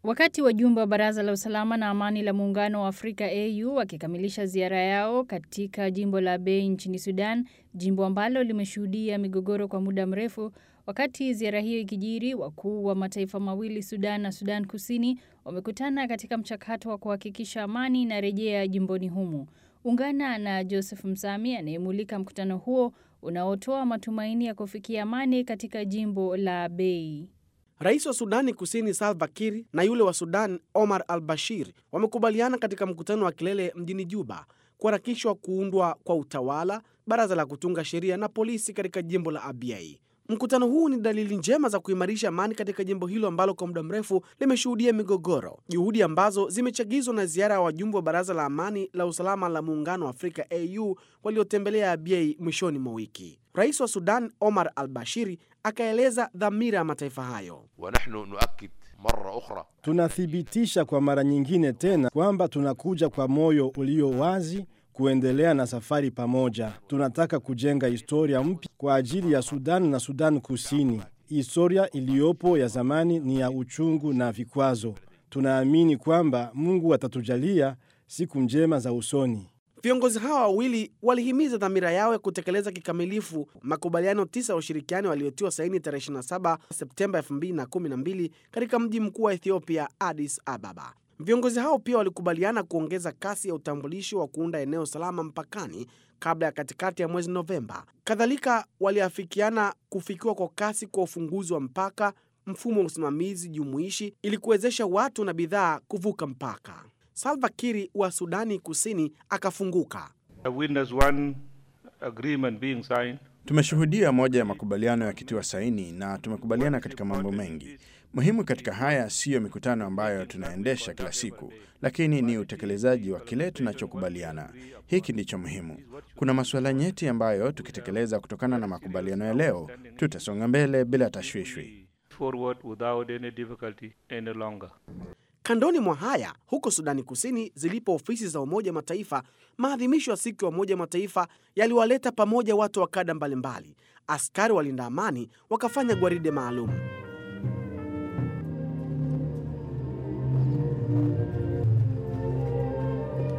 Wakati wajumbe wa Baraza la Usalama na Amani la Muungano wa Afrika AU wakikamilisha ziara yao katika jimbo la Bay nchini Sudan, jimbo ambalo limeshuhudia migogoro kwa muda mrefu. Wakati ziara hiyo ikijiri, wakuu wa mataifa mawili Sudan na Sudan Kusini wamekutana katika mchakato wa kuhakikisha amani inarejea jimboni humo. Ungana na Joseph Msami anayemulika mkutano huo unaotoa matumaini ya kufikia amani katika jimbo la Bay. Rais wa Sudani Kusini Salva Kiir na yule wa Sudan Omar al Bashir wamekubaliana katika mkutano wa kilele mjini Juba kuharakishwa kuundwa kwa utawala, baraza la kutunga sheria na polisi katika jimbo la Abyei. Mkutano huu ni dalili njema za kuimarisha amani katika jimbo hilo ambalo kwa muda mrefu limeshuhudia migogoro, juhudi ambazo zimechagizwa na ziara ya wajumbe wa baraza la amani la usalama la muungano wa Afrika AU waliotembelea Abyei mwishoni mwa wiki. Rais wa Sudan Omar al Bashiri akaeleza dhamira ya mataifa hayo. wanahnu nuakid mara ukhra Tunathibitisha kwa mara nyingine tena kwamba tunakuja kwa moyo ulio wazi kuendelea na safari pamoja. Tunataka kujenga historia mpya kwa ajili ya Sudan na Sudan Kusini. Historia iliyopo ya zamani ni ya uchungu na vikwazo. Tunaamini kwamba Mungu atatujalia siku njema za usoni. Viongozi hawa wawili walihimiza dhamira yao ya kutekeleza kikamilifu makubaliano tisa ya ushirikiano waliotiwa saini tarehe 27 Septemba 2012 katika mji mkuu wa Ethiopia, Addis Ababa. Viongozi hao pia walikubaliana kuongeza kasi ya utambulisho wa kuunda eneo salama mpakani kabla ya katikati ya mwezi Novemba. Kadhalika, waliafikiana kufikiwa kwa kasi kwa ufunguzi wa mpaka, mfumo wa usimamizi jumuishi ili kuwezesha watu na bidhaa kuvuka mpaka. Salva Kiir wa Sudani Kusini akafunguka. I witnessed one agreement being signed. Tumeshuhudia moja ya makubaliano yakitiwa saini na tumekubaliana katika mambo mengi muhimu. Katika haya siyo mikutano ambayo tunaendesha kila siku, lakini ni utekelezaji wa kile tunachokubaliana. Hiki ndicho muhimu. Kuna masuala nyeti ambayo tukitekeleza kutokana na makubaliano ya leo, tutasonga mbele bila tashwishwi. Forward without any difficulty any longer. Kandoni mwa haya, huko Sudani Kusini zilipo ofisi za Umoja wa Mataifa, maadhimisho ya siku ya Umoja wa Mataifa yaliwaleta pamoja watu wa kada mbalimbali. Askari walinda amani wakafanya gwaride maalum.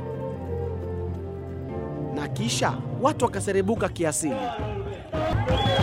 Na kisha watu wakaserebuka kiasili.